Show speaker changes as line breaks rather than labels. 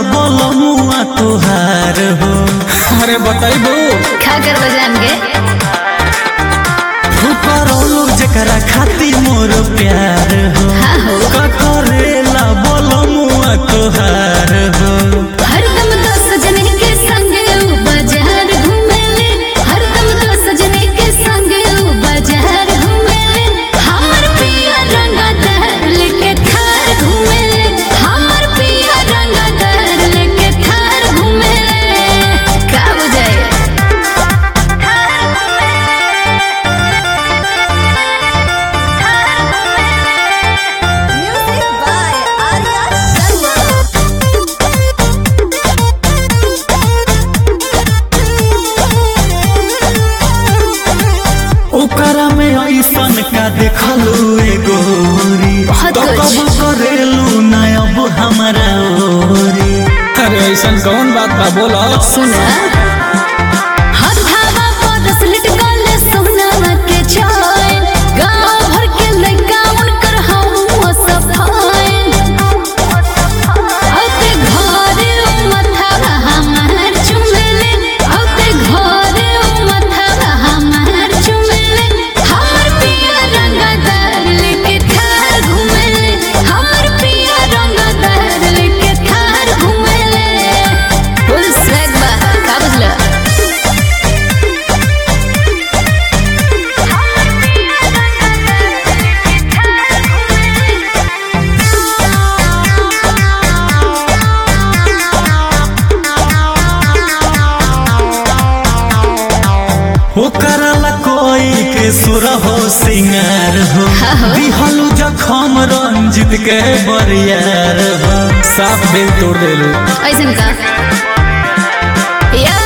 बोलमुआ तुहार हो
अरे बताइबू
खा कर बजान के
फुकरौलू जकरा खातिर मोर प्यार हो
हाँ हो
का करेला बोलमुआ तुहार हो
हरदम दस जने के संग ऊ बाजार घूमेले हरदम दस जने के संग ऊ बाजार घूमेले हमर पिया रंगदार लेके थार घूमेले हमर पिया रंगदार लेके थार घूमेले का बुझाए
Music by Arya Sharma.
ओकरा में ऐसन का देखलू ए गोरी
बहुत
तो
कुछ।
कब करेलू ना अब हमारा ओरी
अरे ऐसा कौन बात बा बोलो
सुना हर धावा पर स्लिट गले सोनावा के चैन गांव भर के लइका उनकर हम सफाइन औते घरे उ मथवा हमार चुमेले औते घरे उ मथवा हमार चुमेले हमर पिया रंगदार लेके थार घुमेले हमर पिया रंगदार लेके थार घुमेले फुल स्वैग बा का बुझला
ओकरा ला कोई के सुर हो सिंगार हो दिहलू जखम रंजित के बरियार हो
साफ दिल तोड़ देलू
ऐसन का या